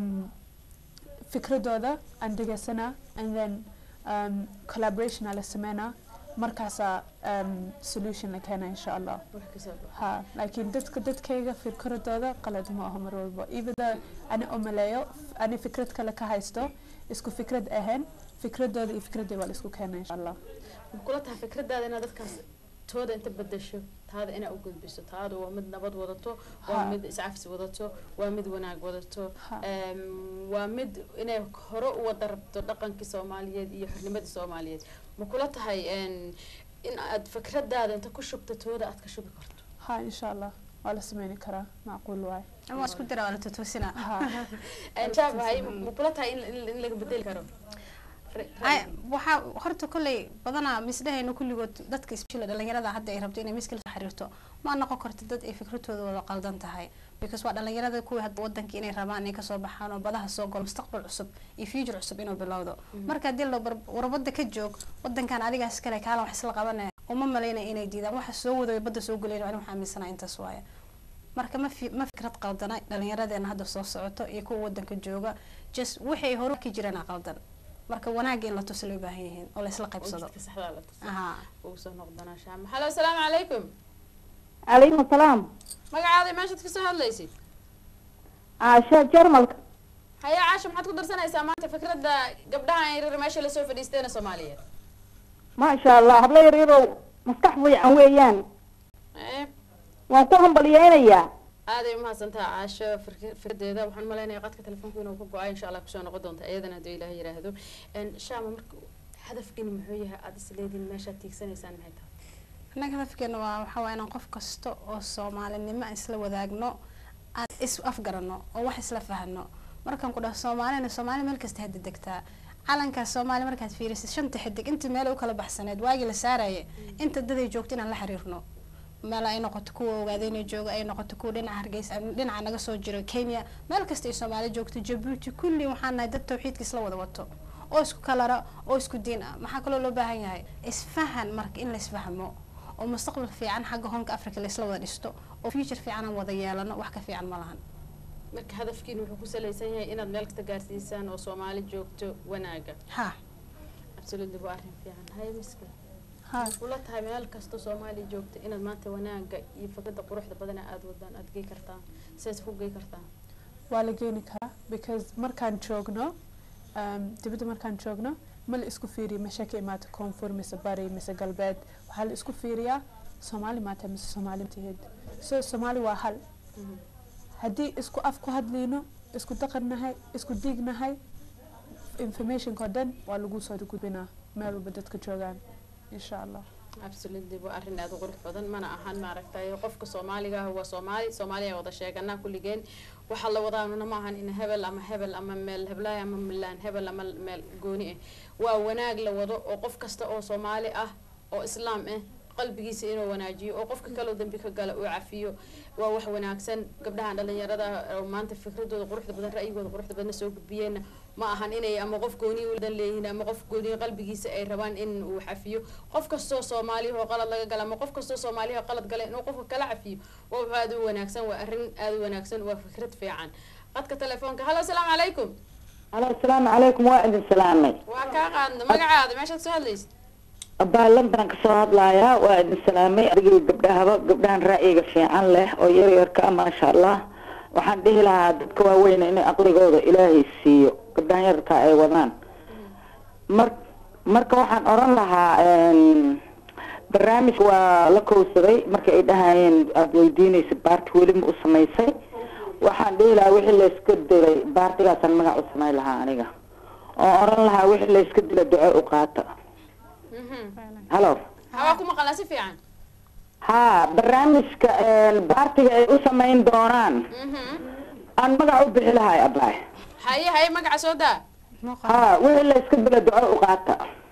fikradooda aan dhegeysanaa and then um, collaboration aa la sameynaa markaasaa um, solution la keena insha allah wax kasoo dhow ha laakiin dadka dadkayga fikradooda qalad ma aho mar walba even though ani umaleeyo ani fikrad kale ka haysto isku fikrad ahayn fikradooda iyo fikradooda waa la isku keena insha allah ma kula tahay fikradaada inaad dadkaas tooda inta bedesho taada inaad u gudbiso taada waa mid nabad wadato waa Ha. mid iscafsi wadato waa mid wanaag wadato Ha. Em, waa mid inay hore u wada rabto dhaqankii soomaaliyeed iyo xornimadii soomaaliyeed ma kula tahay en, in aad fikradaada inta ku shubto tooda aad ka shubi karto ha insha allah waa la sameyni karaa macquul waaye ama waa isku dira waa la tutuusina ha En, shaabahay ma kula tahay in, in, in laga bedeli karo Ra- Ay, ra'yiga? waxaa horta kolley badanaa misdhahayna kulligood dadka isbishila dhalinyarada hadda ay rabto inay miskil soo xiriirto ma noqon karto dad ay fikradooda wada qaldan tahay because waa dhalinyarada kuwii hadda wadanka inay rabaan inay kasoo baxaan oo badaha soo galo mustaqbal cusub iyo future cusub inuu bilowdo marka haddii la bar- war wadda ka joog wadankan adigaas kale kaalan wax isla qabanaya uma malaynaya inay diidaan waxa soo wadayo badda soo gelayn ani waxaa aaminsanaa intaas waaye marka ma fi ma fikrad qaldana dhalinyaradeena hadda soo socoto iyo kuwa wadanka jooga just waxay hore ka jiraan qaldan marka wanaagga in la tuso loo baahan yihiin oo la isla oo qaybsado jidka saxdaa la tuso aha ugu soo noqdana shaama halo asalaamu calaykum calaykum asalaam magacaada meeshaad kasoo hadlaysid caasha jarmalka haya caasha maxaad ku darsanaysaa maanta fikradda gabdhaha yaryar meesha lasoo fadhiisteena soomaaliyeed maasha allah hablo yaryarow maskax fiican weeyaan Eh, waan ku hambalyeynayaa aaday umahadsantaha caasho firk- fikradeeda waxaan umaleynaya qadka telefoonku inuu ka go-ay insha allah kusoo noqon doonta iyadana hadduu ilaah yiraahdo En, shaama marka hadafkiina muxuu yahay aada isleediin meeshaad tiigsanaysaan maxay tahay annaga hadafkeena waa waxaa waaya inaan qof kasta oo soomaalinimo aan isla wadaagno aan is afgarano oo wax isla fahno markaan ku dhaho soomaalina soomaali meel kasta hadda degtaa calankaas soomaali markaad fiirisid shanta xidig inta meel u kala baxsaneed waagii la saaraya inta daday joogto inaan la xiriirno meel ay noqoto kuwa ogaadeyna jooga ay noqoto kuwa dhinaca hargeysa ama dhinaca naga soo jiro kenya meel kasta ay soomaali joogto jabuuti kulli waxaan nahay dad tawxiidka isla wada wato oo isku kalara oo isku diin ah maxaa kaloo loo baahan yahay isfahan marka in la isfahmo oo mustaqbal fiican xagga hoonka africa la isla wada dhisto oo future fiican aan wada yeelano wax ka fiican ma lahan marka hadafkiina wuxuu ku salaysan yahay inaad meel kasta gaarsiisaan oo soomaali joogto wanaaga ha absolutely waa arrin fiican haya miska ha kula tahay meel kasta soomaali joogto inaad maanta wanaaga iyo fikradda quruxda badana aada wadaan aada gey kartaan sidaas ku gey kartaan waa la geeni karaa because markaan joogno um, dibadda markaan joogno ma la isku fiiriyo meesha ka imaata koonfur mise bari mise galbeed waxaa la isku fiiriyaa soomaali maata mise soomaali matihid so soomaali waa hal haddii isku af ku hadlayno isku daqannahay isku diignahay informationka oo dhan waa lagu soo gudbinaa meel walba dadka joogaan insha allah absolutely waa arrin aada u qurux badan mana ahan maaragtay qofka soomaaliga ah waa soomaali soomaaliya wada sheeganaa kulligeen waxaa la wadaanuna ma ahan in hebel ama hebel ama meel heblaay ama milaan hebel ama meel gooni ah waa wanaag la wado oo qof kasta oo soomaali ah oo islaam ah qalbigiisa inuu wanaajiyo oo qofka kaloo dambi ka gala uu cafiyo waa wax wanaagsan gabdhahan dhalinyarada oo maanta fikradooda quruxda badan ra'yigooda quruxda badan soo gudbiyeenna ma ahan inay ama qof gooni udan leeyihiin ama qof gooni qalbigiisa ay rabaan in uu cafiyo qof kastoo soomaaliya oo qalad laga gala ama qof kastoo soomaaliya oo qalad gala inuu qofka kala cafiyo waa wax aada u wanaagsan waa arrin aada u wanaagsan waa fikrad fiican qadka telefoonka hallo asalaamu calaykum alo asalaamu calaykum waa idin salaamay waa kaa qaadna magacaada meeshaad soo hadlaysid abaa london kasoo hadlayaa waa idin salaamay adigii gabdhahaba gabdhahan ra'yiga fiican leh oo yaryarka ah maasha allah waxaan dhihi lahaa dadka waaweyn in aqligooda ilaahay siiyo gabdhahan yararka ay wadaan mar marka waxaan oran lahaa barnaamij waa la kowsaday marka ay dhahayeen aada weydiinaysa baarti weli ma u samaysay waxaan dhihi lahaa wixii layska dilay baartigaasaan magac u samayn lahaa aniga oo oran lahaa wixii layska dila duco u qaata halo hawaa ku maqalaa si fiican ha barnaamijka baartiga ay u samayn doonaan aan magac u bixi lahay abaay haye haye magaca soo daa ha wixii layska dila duco u qaata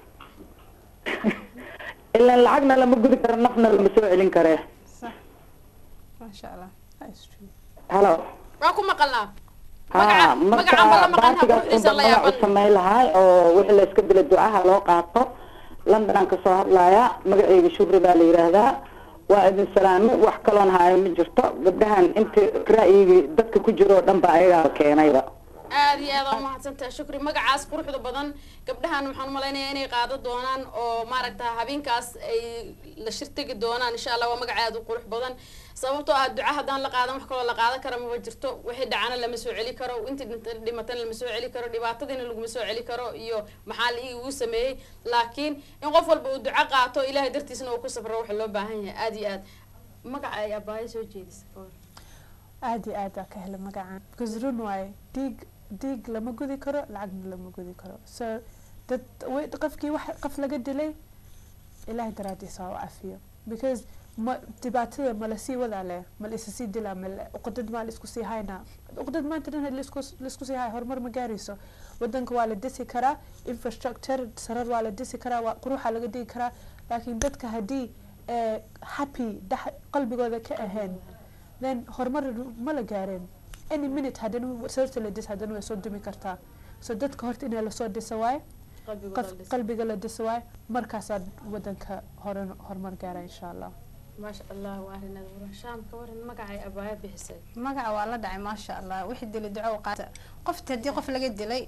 ilan lacagna lama gudi karo nafna lama soo celin karee maasha allah That's true. halo waa ku maqalnaa ha magaca marka magacan balla maqan ha baartigaas quruxdiisa unba la magac u yaaban samayn lahay oo wixii layska dila ducaha loo qaato london aan kasoo hadlayaa magaceyga shubri baa la yidhaahdaa waa idin salaame wax kaloon haayo ma jirto gabdhahan inta ra'yigii dadka ku jiro oo dhan ba ayagaa keenayba aada iyo aada umahadsantaha shukri magacaas quruxda badan gabdhahan waxaan umalaynaya inay qaado doonaan oo maaragta habeenkaas ay la shirtegi doonaan insha allah waa magaca aada u qurux badan sababtoo ah duca haddaan la qaadan wax kaloo la qaadan kara maba jirto wixii dhacana lama soo celi karo intii dhinta- dhimatana lama soo celi karo dhibaatadiina laguma soo celi karo iyo maxaa la uu sameeyey laakiin in qof walba uu duco qaato ilahay dartiisna uu ku safro waxa loo baahan yahay aada iyo aad magaca ay abaayo soo jeedisa ka hor aad iyo aad aa ka hela magacaan because run waaye dhiig dhiig lama gudi karo lacagna lama gudi karo so dad wi- qofkii wax qof laga dilay ilaahay daraadiisa ha u cafiyo because ma dhibaatada ma lasii wadaa leh ma la isa sii dilaa ma la- uqdad maa la isku sii haynaa uqdad maanta dhan laisku laisku sii haya horumar ma gaarayso wadanka waa la disi karaa infrastructure sarar waa la disi karaa waa quruxaa laga dhigi karaa laakiin dadka haddii eh, happy dhex qalbigooda ka ahayn then horumar ma la gaareen any minute haddana sababta la dis haddana way soo dumi kartaa so dadka horta inay lasoo dhisa waaye qalbigooda qof la dhisa. qalbiga la dhisa waaye markaasaa wadanka hore horumar gaara insha allah maasha allah waa arrin aada u shaam ka waran magacay abaayo bixisay magaca waa la dhacay maasha allah wixii dilay duco u qaata qofta haddii qof laga dilay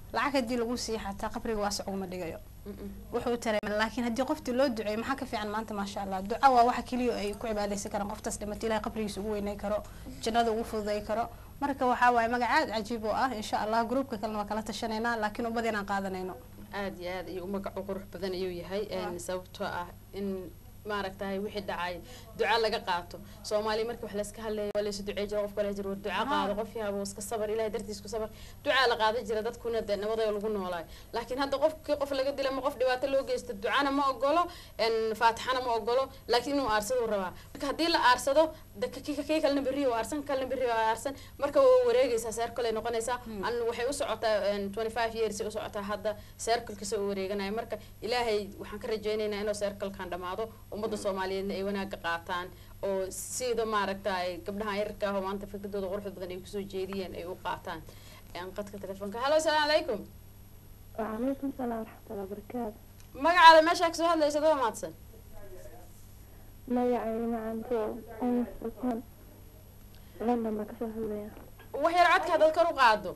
lacag haddii lagu siiya xataa qabriga waasic uguma dhigayo Mm-mm. wuxuu tareema laakiin haddii qoftii loo duceeyo maxaa ka fiican maanta maasha allah duca waa waxa keliya ay ku cibaadaysan karaan qoftaas dhimatay ilahay qabrigiisa ugu weynay karo jannada ugu fududay karo marka waxaa waaye magac aad cajiib oo ah insha allah gruupka kalena waa kala tashanaynaa laakiin ummad inaan qaadanayno aad iyo aad ayuu magacu qurux badan ayuu yahay een, sababtoo ah in maaragtahay wixii dhacay duca laga qaato soomaaliya markii wax layska hadleeyo waa laysu ducey jira qofka la jiro war duca qaado qof yaabo iska sabar ilahay dartiis ku sabar ducaa la qaadan jira dadkuna dee nabadoo lagu noolaayo laakiin hadda qofkii qof laga dila ma qof dhibaato loo geysto ducana ma ogolo een, faatixana ma ogolo laakiin inuu aarsado rabaa marka haddii la aarsado de ka- kii kii kalena berri oo aarsan kalena berri oo aarsan marka waa wareegaysaa circle ay noqonaysaa an waxay u socotaa een, 25 years ay u socotaa hadda circle-kasa u wareeganaya marka ilaahay waxaan ka rajaynaynaa inuu circle-kan dhamaado ummadda soomaaliyeedna ay wanaaga qaataan oo sida maaragta ay gabdhahan yararka ah oo maanta fikradooda quruxda badan ay kusoo jeediyeen ay u qaataan Een, qadka telefoonka hallo asalaamu calaykum وعليكم السلام ورحمة الله وبركاته magacaada meeshaa kasoo hadlaysa daba maadsan magacayga macanto umu sultaan london baa kasoo hadlaya wax yar codka haddaad kor u qaado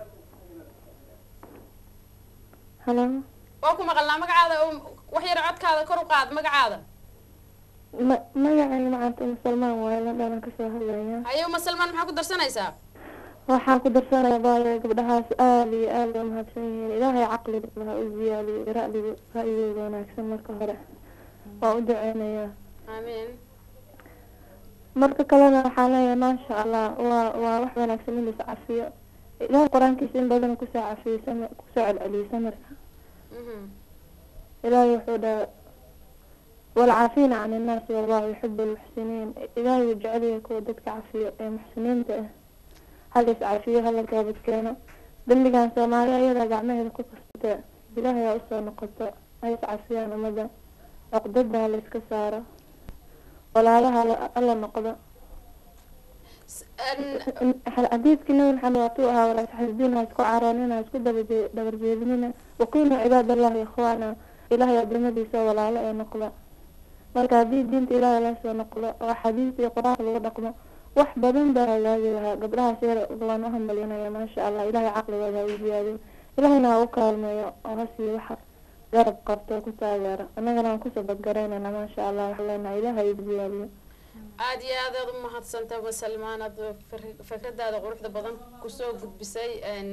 halo waa ku maqalnaa magacaada oo- wax yar codkaada kor u qaad magacaada ma- magacayga macanto umu salmaan waaye london baan kasoo hadlaya haye uma salmaan maxaa ku darsanaysaa waxaan ku darsanaya baaya gabdhahaas aada iyo aada u mahadsan yihiin ilaahay caqliga ha u ziyaadiyo ra'diga ra'yigooda wanaagsan marka hore waa u duceynayaa aamiin marka kalena waxaan leeyahay maasha allah waa waa wax wanaagsan in lais cafiyo ilaahay qur-aankiisa in badan kusoo cafiyey samir kusoo celceliyey samirka Mhm. ilaahay wuxuu dhaha walcaafiina can innaasi wallahu yuxibu almuxsiniin ilaahay wuu jecel yahay kuwa dadka cafiyo ee muxsiniinta ah hal is cafiyo hala toobad keeno dembigan soomaali ayadaa gacmaheeda ku kastata ilaahay aa usoo noqoto ha is cafiyaan ummadda cuqdada ha la iska saaro walaalaha hala- hala noqdo S- een, xadiidkii nabi maxamed waatuu ahaa walaa taxasdiin ha isku caroonina ha isku dabaje- dabarjeedinina wakunuu cibaadallahi ikhwaana ilaahay adamadiisa walaalo ee noqda marka haddii diinta ilaahay lasoo noqdo oo xadiista iyo qur-aanka lagu dhaqmo wax badan baa hagaagi lahaa gabdhahaas yar waan u hambalinaya maasha allah ilaahay caqligooda ha u ziyaadiyo ilaahayna ha u kaalmeeyo oo ha siiyo waxa garab qabto ku taageero annagana waan kusoo badgaraynayna maasha allah waxaan leenahay ilaahay ha u ziyaadiyo aad iyo aad aad u mahadsantahay uma salmaan aad fir- fikradaada quruxda badan kusoo gudbisay een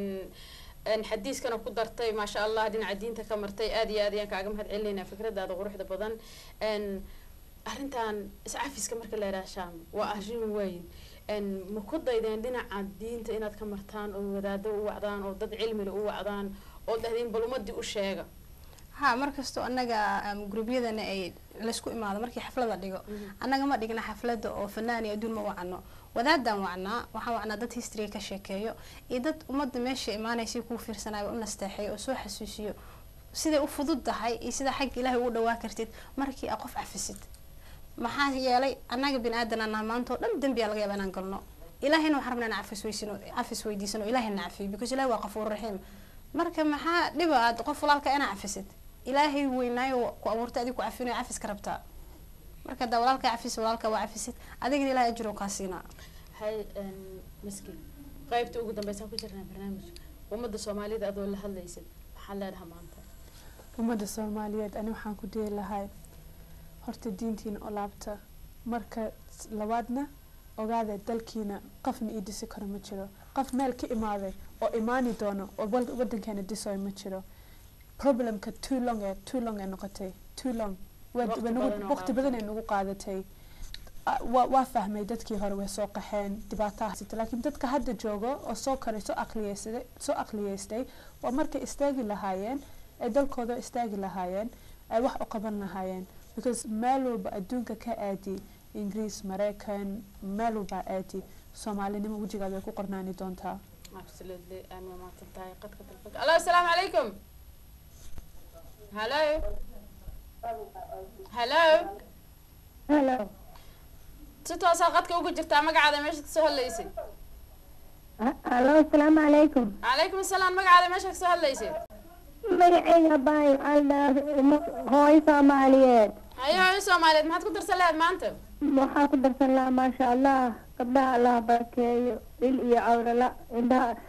een xadiiskana ku dartay maasha allah dhinaca diinta ka martay aad iyo aad ayaan kaaga mahad celinaynaa fikradaada quruxda badan een arrintan iscafiska marka la yidhaha shaam waa arrin weyn een ma ku daydeen dhinaca diinta inaad ka martaan oo wadaado u wacdaan oo dad cilmile u wacdaan oo dhahdeen bal ummadii u sheega ha markastoo annaga um, gruubyadana ay laysku imaado markii xaflada dhigo annaga ma dhigna xaflada oo fanaan iyo adduun ma wacno wadaadaan wacnaa waxaan wacnaa dad history ka sheekeeyo iyo dad ummadda meesha imaanaysa kuu fiirsanaya u nasteexeeyo oo soo xasuusiyo siday u fudud tahay iyo sida xagga ilaahay ugu dhawaa kartid markii aad qof cafisid maxaa yeelay annaga bini aadan anaa maanta oo dhan dembiyaa laga yaaba inaan galno ilaahayna waxaan rabnaa inaan cafis weysino cafis weydiisano ilaahayna cafiyo because ilahi waa qafuur raxiim marka maxaa dhiba aad qof walaalka inaa cafisid ilaahay weynaayo ku abuurtay adiga ku cafinayo cafiska rabtaa marka hadaa walaalka cafis walaalka waa cafisid adigana ilahay ajiro kaa siinaa hay een miski qaybta ugu dambeysaan ku jirnaa barnaamijka ummadda soomaalida adoo la hadlaysid maxaa leedaha maanta ummadda soomaaliyeed ani waxaan ku dhihi lahay horta diintiina oo laabta marka s- labaadna ogaada dalkiina qofna ii dhisi karo ma jiro qof meel ka imaaday oo imaani doono oo wal- wadankeena dhisayo ma jiro problemka too long ee too long ee noqotay too long Waa- Waqti waa nagu- badan oo waqti badan ee nagu qaadatay Ah, waa waa fahmay dadkii hore way soo qaxeen dhibaataa haysata laakiin dadka hadda joogo oo soo koray soo aqliyeysday soo aqliyeystay waa markay istaagi lahaayeen ay dalkooda istaagi lahaayeen ay wax u qaban lahaayeen because meel walba adduunka ka aadi ingiriis maraykan meel walba aadi soomaalinimo wejigaada way ku qornaani doontaa absolutely aan waa mahadsan tahay qadka telefoonka allo asalaamu calaykum hallo hallo halo si toosaa qadka ugu jirtaa magacaada meesha kasoo hadlaysay halo asalaamu calaykum calaykum asalaam magacaada meesha kasoo hadlaysay magacayga baayo aldhaa hooyo soomaaliyeed hayo hayo soomaaliyeed maxaad ku darsan lahayd maanta waxaa ku darsan lahaa maasha allah gabdhaha allah barakeeyo il iyo cawrala indhaha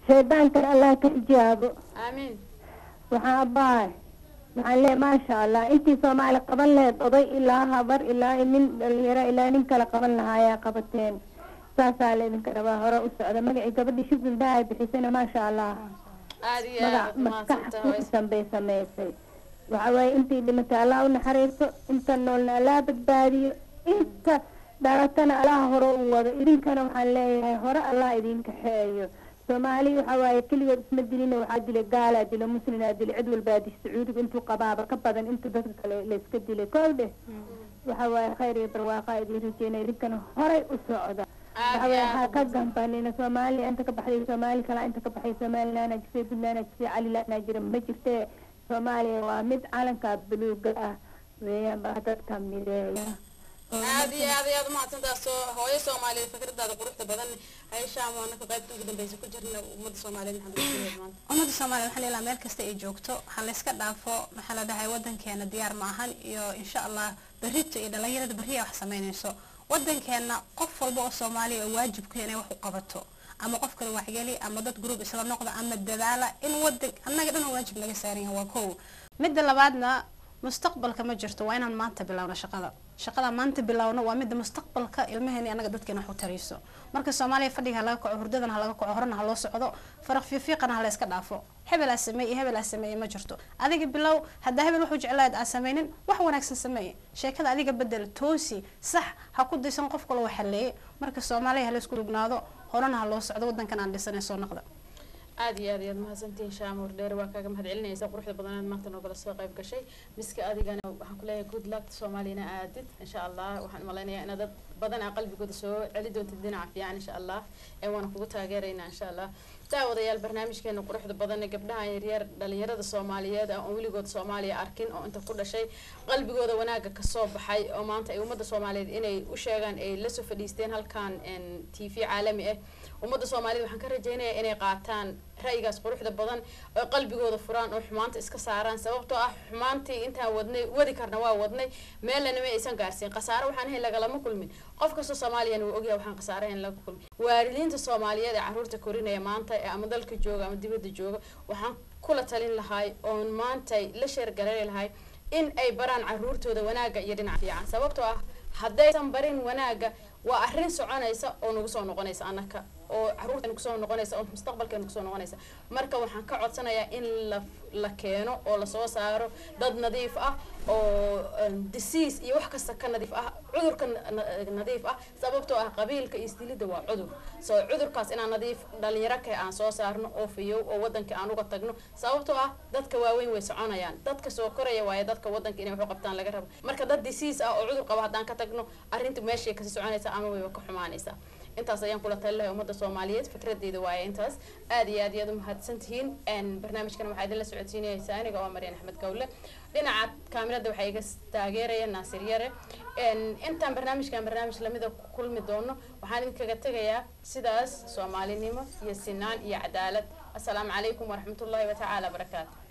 shaydaankana allah ka xijaabo aamiin waxaan abbahay waxaan leeyahay maasha allah intii soomaali qaban lahayd oday ilaa habar ilaa nin dhalinyaro ilaa nin kale qaban lahaa ayaa qabateen saasaa laydinka rabaa hore u socda magacii gabadhii shukri dahay bixisana maasha allah aada iyo magac aad maskax mahadsantahay ku way dhisan bay samaysay waxa waaye intii dhimatay allah u naxariisto inta noolna allah badbaadiyo inta dhalatana allah hore u wado idinkana waxaan leeyahay hore allah idin kaxeeyo soomaali waxa waaye keligood isma dilina waxaa dilay gaalaa dilo muslimaa dilay cid walbaa dish sacuudiga intuu qabaaba ka badan inta dadka kale layska dilay kow dheh waxa waaye khayr iyo barwaaqa idin rajeynaya idinkana horay u socda aada waxa iyo waaye aad waxaa ka gambanina soomaaliya inta ka baxday soomaali kala inta ka baxay somaliland aa jirtay puntland aa jirtay caliland jira ma jirtee soomaaliya waa mid calanka buluuga ah weeyaan baa dadka mideeya aada iyo aad iyo aad umahadsantaas oo hooyo soomaaliyeed fikradaada quruxda badan hayshaam oo anaka qaybta ugu dambeysa ku jirna ummadda soomaaliyeed maxaad ugu sheegay maanta ummadda soomaaliya waxaan ilaa meel kasta ay joogto ha layska dhaafo maxaa la dhahay wadankeena diyaar ma ahan iyo insha allah berrito iyo dhalinyarada berriya wax samaynayso wadankeena qof walba oo soomaaliya oo waajibku inay wax u qabato ama qof kale waxgeli ama dad group isla noqda ama dadaala in wadan annaga dhan oo waajib naga saaran yahay waa kow midda labaadna mustaqbalka ma jirto waa inaan maanta bilowno shaqada shaqada maanta bilowno waa midda mustaqbalka ilmaheeni annaga dadkeena wax u tarayso marka soomaaliya fadhiga ha laga kaco hurdadana ha laga kaco horena ha loo socdo faraq fiifiiqana ha la iska dhaafo hebel aa sameeye hebel aa sameeye ma jirto adiga bilow haddaa hebel wuxuu jeclaad aa sameynin wax wanaagsan sameeye sheekada adiga bedel toosi sax ha ku daysan qof kale waxaleeye marka soomaaliya ha la isku dhugnaado horena ha loo socdo wadankan aan dhisanay soo noqda aada iyo aad iyo aad mahadsantihiin shaamuur dheer waa kaaga mahad celinaysa quruxda badanaad maanta noogala soo qayb gashay miska adigana waxaan kuleeyahay good luck soomaaliyana aadid insha allah waxaan malaynayaa inaad dad badan aa qalbigooda soo celi doontid dhinaca fiican insha allah ee waana kugu taageeraynaa insha allah daawadayaal barnaamijkeena quruxda badan ee gabdhaha yaryar dhalinyarada soomaaliyeed aan weligood soomaaliya arkin oo inta ku dhashay qalbigooda wanaaga kasoo baxay oo maanta ay ummadda soomaaliyeed inay u sheegaan ay lasoo fadhiisteen halkan t v caalami ah ummadda soomaaliyed waxaan ka rajaynayaa inay qaataan ra'yigaas quruxda badan oo qalbigooda furaan oo xumaanta iska saaraan sababtoo ah xumaantii intaan wadnay wadi karna waa wadnay meelna ma aysan gaarsiin khasaare waxaan ahayn lagalama kulmin qof kastoo soomaaliyana wuu ogyahay waxaan khasaare ahayn laga kulmin waalidiinta soomaaliyeed ee caruurta korinaya maanta ee ama dalka jooga ama dibadda jooga waxaan kula talin lahay oon maanta la sheergareeri lahay in ay baraan caruurtooda wanaaga iyo dhinaca fiican sababtoo ah haddaysan barin wanaaga waa arrin soconaysa oo nagu soo noqonaysa annaka oo caruurteena kusoo noqonaysa oo mustaqbalkeena kusoo noqonaysa marka waxaan ka codsanayaa in la la keeno oo lasoo saaro dad nadiif ah oo disease iyo wax kasta ka nadiif ah cudurka nadiif ah sababtoo ah qabiilka iyo isdilidda waa cudur so cudurkaas inaan nadiif dhalinyaro kale aan soo saarno oo fiyow oo wadanka aan uga tagno sababtoo ah dadka waaweyn way soconayaan dadka soo koraya waaye dadka wadanka inay wax u qabtaan laga rabo marka dad disease ah oo cudur qaba haddaan ka tagno arrinta meeshay kasii soconaysa ama wayba ka xumaanaysaa intaas ayaan kula tali lahay ummadda soomaaliyeed fikradeyda waaye intaas aad iyo aad iyo aad umahadsan tihiin barnaamijkan waxaa idinla socodsiinaysa aniga waa maryan axmed gawle dhinaca kaamirada waxaa iga taageeraya naasir yare intaan barnaamijkan barnaamij lamida ku kulmi doono waxaan idinkaga tegayaa sidaas soomaalinimo iyo sinaan iyo cadaalad assalaamu calaykum waraxmatullahi watacaala barakaatu